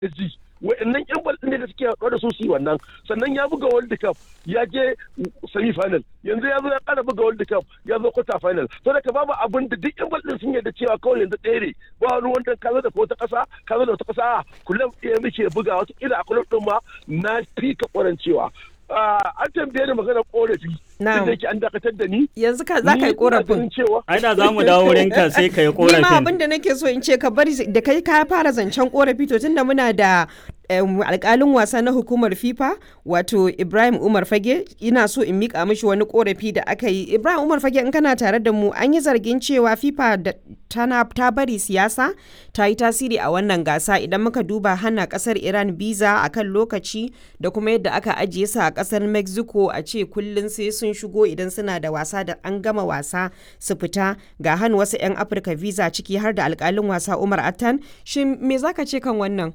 PSG wa'annan yan bal ne da suke haɗuwa da su su yi wannan sannan ya buga world cup ya je semi final yanzu ya zo ya ƙara buga world cup ya zo quarter final to da ka babu abin da duk yan bal din sun yarda cewa kawai yanzu ɗaya ne ba wani wanda ka zo da wata ƙasa ka zo da wata ƙasa a kullum ɗaya muke buga wata kila a kullum ɗin ma na fi ka ƙwarancewa an tambaye ni maganar korafi Na'am. da yake an dakatar da ni yanzu ka za ka yi korafin ai da za mu dawo wurinka sai ka yi ni ma korafin abin da nake so in ce ka bari da kai ka fara zancen korafi to tunda muna da em, alkalin wasa na hukumar fifa wato ibrahim umar fage ina so in mika mishi wani korafi da aka yi ibrahim umar fage in kana tare da mu an yi zargin cewa fifa da tana ta bari siyasa ta yi tasiri a wannan gasa idan muka duba hana kasar iran biza a kan lokaci da kuma yadda aka ajiye su a kasar mexico a ce kullum sai sun shigo idan suna da wasa da an gama wasa su fita ga hannu wasu 'yan afirka visa ciki har da alkalin wasa umar attan shin me zaka ce kan wannan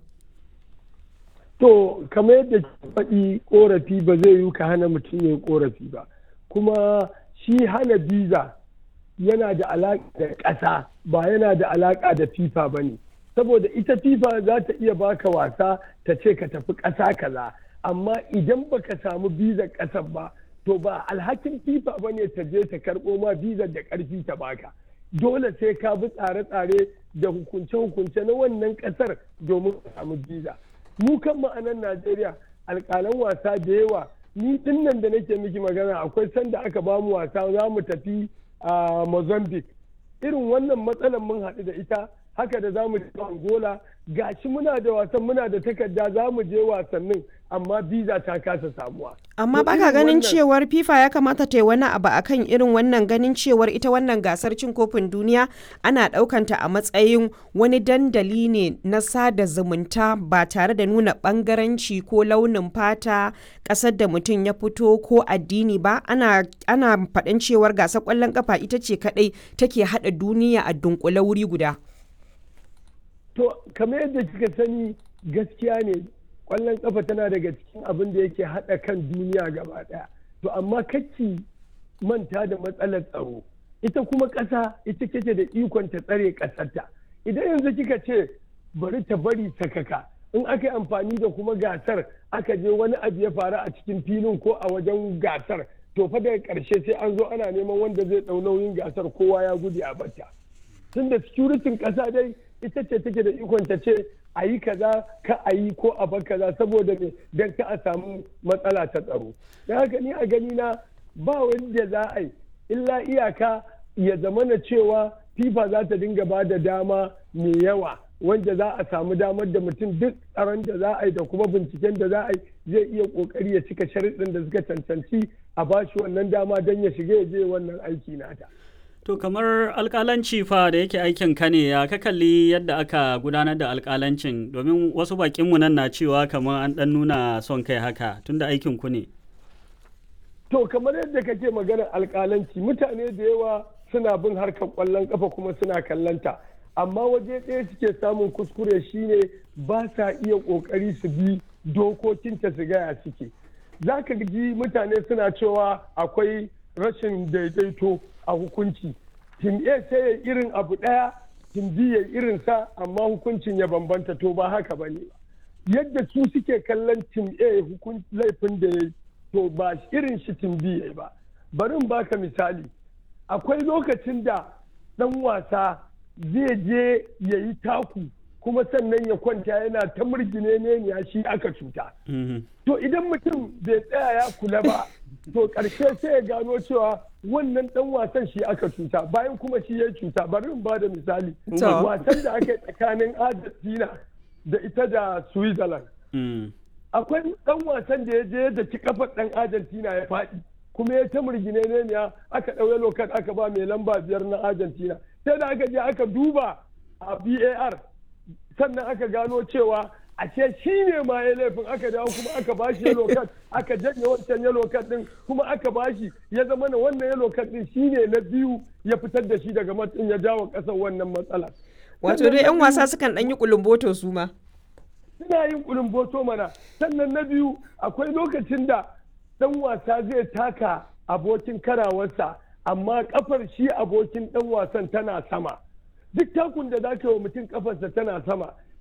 To, kamar yadda ke faɗi ƙorafi ba zai yi ka hana mutum ya yi ƙorafi ba. Kuma shi hana biza yana da alaƙa da ƙasa ba yana da alaƙa da FIFA ba ne. Saboda ita FIFA za ta iya baka wasa ta ce ka tafi ƙasa kaza. Amma idan baka samu bizar ƙasar ba, to ba alhakin FIFA ba ne ta je ta karɓo ma bizar da ƙarfi ta baka. Dole sai ka bi tsare-tsare da hukunce-hukunce na wannan ƙasar domin ka samu biza. mu kan ma'anan Najeriya alƙalan wasa da yawa ni din nan da nake miki magana akwai sanda aka ba mu wasa za mu tafi a Mozambique irin wannan matsalar mun haɗu da ita haka da za mu je Angola gashi muna da wasan muna da takarda za mu je wasannin amma biza ta kasa samuwa. amma To baka irin ganin wannan- cewar fifa ya kamata ta yi wani abu akan irin wannan ganin cewar ita wannan gasar cin kofin duniya ana ɗaukanta a matsayin wani dandali ne na sada zumunta ba tare da nuna ɓangaranci ko launin fata ƙasar da mutum ya fito ko addini ba ana ana faɗin cewar gasar ƙwallon ƙafa ita ce kaɗai take haɗa duniya a dunkule wuri guda To, kamar yadda kika sani gaskiya ne ƙwallon ƙafa tana daga cikin abin da yake haɗa kan duniya gaba ɗaya. To, amma kacci manta da matsalar tsaro. Ita kuma ƙasa ita kake da ikon ta tsare ƙasarta. Idan yanzu kika ce bari ta bari sakaka in aka yi amfani da kuma gasar aka je wani abu ya faru a cikin filin ko a wajen gasar to fa daga ƙarshe sai an zo ana neman wanda zai ɗau nauyin gasar kowa ya gudu a bata. tun da securitin ƙasa dai ita ce take da ikon ta ce a yi kaza ka a yi ko a bar kaza saboda me don ka a samu matsala ta tsaro don haka ni a gani na ba wanda za a yi illa iyaka ya zama na cewa fifa za ta dinga ba da dama mai yawa wanda za a samu damar da mutum duk tsaron da za a yi da kuma binciken da za a yi zai iya kokari ya cika sharuɗin da suka cancanci a bashi wannan dama don ya shiga ya je wannan aiki nata. To kamar alƙalanci fa da yake aikin ka ne ya ka kalli yadda aka gudanar da alƙalancin domin wasu bakinmu nan na cewa kamar an ɗan nuna son kai haka tunda aikin ku ne. To kamar yadda kake maganar alƙalanci mutane da yawa suna bin harkar ƙwallon ƙafa kuma suna kallanta amma waje ɗaya suke samun kuskure shine ba sa iya ƙoƙari su bi dokokinta su gaya suke. Za ka ji mutane suna cewa akwai rashin daidaito a hukunci. Tim A sai ya irin abu ɗaya, tim B ya irin sa amma hukuncin ya bambanta to ba haka ba ne. Yadda su suke kallon tim A hukun laifin da ya yi to ba irin shi tim B ya yi ba. Bari in baka misali. Akwai lokacin da ɗan wasa zai je ya yi taku kuma sannan ya kwanta yana ta murgine ne ya shi aka cuta. Mhm. To idan mutum bai tsaya ya kula ba, to ƙarshe sai ya gano cewa wannan ɗan wasan shi aka cuta bayan kuma shi ya cuta. Bari in ba da misali. To. Wasan da aka yi tsakanin Argentina da ita da Switzerland. Mm. Akwai ɗan wasan da ya je da ci kafar ɗan Argentina ya faɗi. Kuma ya ta murgine ne ya aka ɗauye lokat aka ba mai lamba biyar na Argentina. Sai da aka je aka duba a VAR sannan aka gano cewa ashe shi ne ma ya laifin aka dawo kuma aka bashi yellow card aka janye wancan yellow card din kuma aka bashi ya zama na wannan yellow card din shi ne na biyu ya fitar da shi daga matsin ya jawo kasar wannan matsala wato dai 'yan wasa sukan ɗan yi kulumboto su ma suna yin kulumboto mana sannan na biyu akwai lokacin da dan wasa zai taka abokin karawarsa amma kafar shi abokin dan wasan tana sama duk takun da za ka yi wa mutum kafarsa tana sama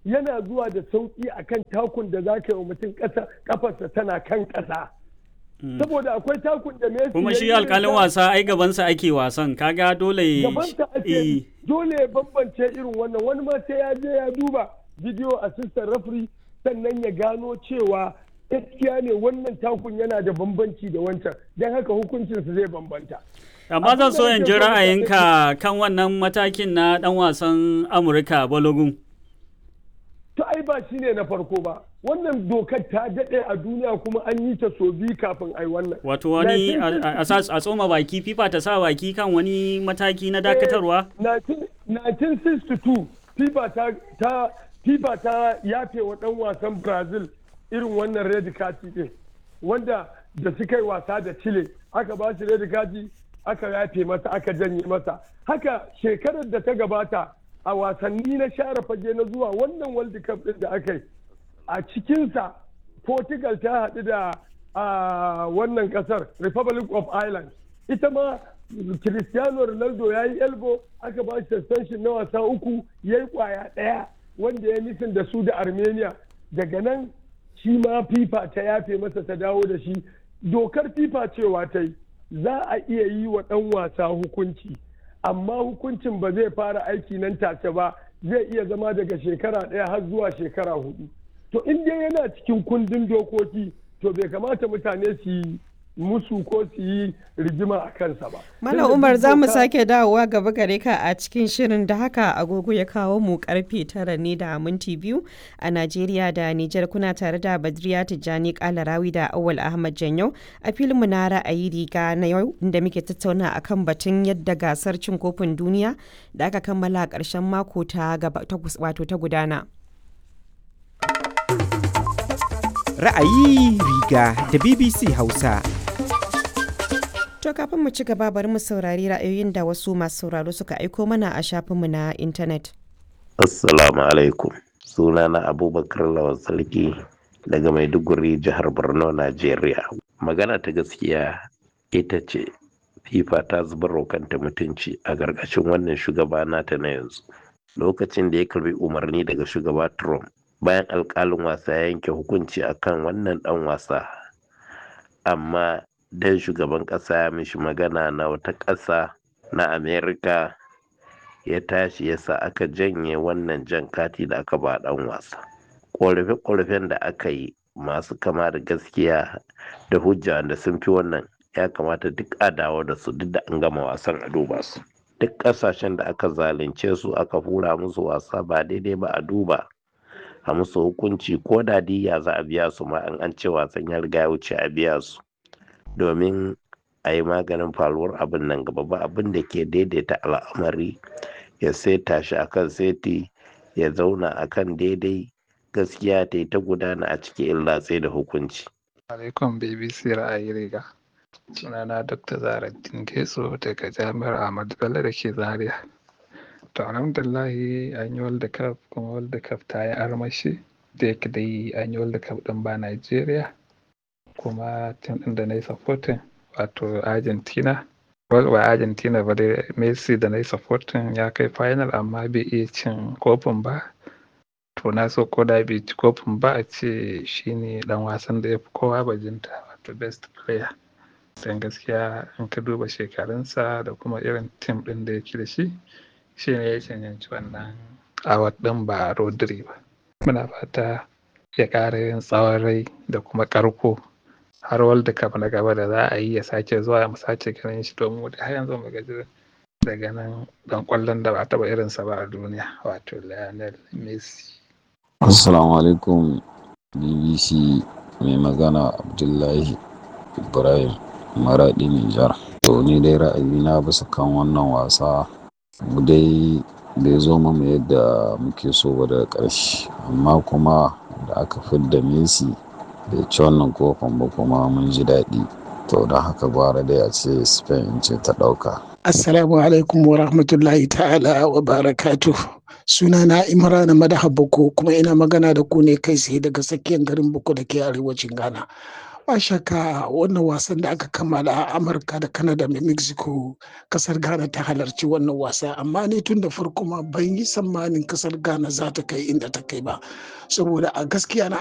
yana zuwa da sauki akan takun da za ka yi wa mutum ƙasa kafarsa tana kan ƙasa saboda akwai takun da Messi kuma ya shi yi alkalin irin wasa ai gabansa ake wasan kaga dole gabansa Eh, ake dole ya bambance irin wannan wani ma sai ya je ya duba video assistant referee sannan ya gano cewa gaskiya ne wannan takun yana da bambanci da wancan don haka hukuncinsa zai bambanta amma zan so abin da in ji nake so na ra'ayinka kan wannan matakin na dan wasan amurka balogun to ai ba shi ne na farko ba wannan dokar ta daɗe a duniya kuma an yi ta so biyu kafin ai wannan wato wani a- 1960 a a sa- a tsoma baki fifa ta sa baki kan wani mataki na dakatarwa 1962 FIFA ta ta FIFA ta yafe wa dan wasan Brazil irin wannan red kati din wanda da suka yi wasa da Chile aka ba shi red kati aka yafe masa aka janye masa haka shekarar da ta gabata a wasanni na share fage na zuwa wannan World Cup din da aka yi a cikinsa Portugal ta haɗu da a wannan ƙasar Republic of Ireland ita ma Cristiano Ronaldo ya yi elbo aka ba shi suspension na wasa uku ya yi kwaya ɗaya wanda ya nufin da su da Armenia daga nan shi ma FIFA ta yafe masa ta dawo da shi dokar FIFA cewa ta yi za a iya yi wa ɗan wasa hukunci amma hukuncin ba zai fara aiki nan take ba zai iya zama daga shekara ɗaya har zuwa shekara hudu to in dai yana cikin kundin dokoki to bai kamata mutane su yi musu ko su yi rigima a kansa ba. Malam Tunda Umar duk za mu doka- sake dawowa gaba gare ka a cikin shirin da haka agogo ya kawo mu karfe tara ne da minti biyu a Najeriya da Nijar kuna tare da Badriya Tijjani Kalarawi da Awal Ahmad Janyau a filin mu na ra'ayi riga na yau inda muke tattauna akan batun yadda gasar cin kofin duniya da aka kammala a ƙarshen mako ta gaba ta gus- wato ta gudana. Ra'ayi riga da BBC Hausa. To kafin mu ci gaba bari mu saurari ra'ayoyin da wasu masu sauraro suka aiko mana a shafinmu na intanet. Assalamu alaikum. Sunana Abubakar Lawan Sarki daga Maiduguri, jihar Borno, Najeriya. Magana ta gaskiya ita ce FIFA ta zubar wa kanta mutunci a gargashin wannan shugaba nata na yanzu. Lokacin da ya karbi umarni daga shugaba Trump bayan alkalin wasa ya yanke hukunci akan wannan dan wasa. Amma dan shugaban ƙasa ya mishi magana na wata ƙasa na Amerika ya tashi ya sa aka janye wannan jan kati da aka ba dan wasa ƙorafe-ƙorafen da aka yi masu kama da gaskiya da hujja da sun fi wannan ya kamata duk a dawo da su duk da an gama wasan a duba su duk ƙasashen da aka zalunce su aka fura musu wasa ba daidai ba a duba a musu hukunci ko da diya za a biya su ma an an ce wasan ya riga ya wuce a biya su domin a yi maganin faruwar abin nan gaba ba abin da ke daidaita al'amari ya seta shi akan seti ya zauna akan daidai gaskiya ta yi ta gudana a cikin illatse da hukunci alaikum bbc ra'ayi riga sunana dr zaraddin getso daga jami'ar ahmadu bello da ke zaria to alhamdulillahi an yi world cup kuma world cup ta yi armashi da yake dai an yi world cup din ba nigeria kuma tim din da na yi supporting wato argentina well ba argentina ba dai messi da na yi supporting ya kai final amma bai iya cin kofin ba to na so ko da bai ci kofin ba a ce shine dan wasan da ya fi kowa bajinta wato best player don gaskiya in ka duba shekarunsa da kuma irin tim din da yake da shi shi ne ya cancanci wannan award din ba rodri ba muna fata ya ƙara yin tsawon rai da kuma ƙarko har world cup na gaba da za a yi ya sake zuwa mu sake ganin shi domin mu har yanzu mu gaji daga nan dan kwallon da ba a taba irinsa ba a duniya wato Lionel Messi Assalamu alaikum BBC mai magana Abdullahi Ibrahim Maraɗi Nijar. To ni dai ra'ayina bisa kan wannan wasa mu dai bai zo mu yadda muke so ba daga ƙarshe amma kuma da aka fidda Messi bai ci wannan kofin ba kuma mun ji daɗi. To don haka gwara dai a ce Spain ce ta ɗauka. Assalamu alaikum wa rahmatullahi ta'ala wa barakatuh. Sunana Imran Madaha Boko kuma ina magana da ku ne kai tsaye daga tsakiyar garin Boko da ke arewacin Ghana. ba shakka wannan wasan da aka kammala a amurka da canada da mexico kasar ghana ta halarci wannan wasa amma ni tun da farko ma ban yi tsammanin kasar ghana za ta kai inda ta kai ba saboda a gaskiya na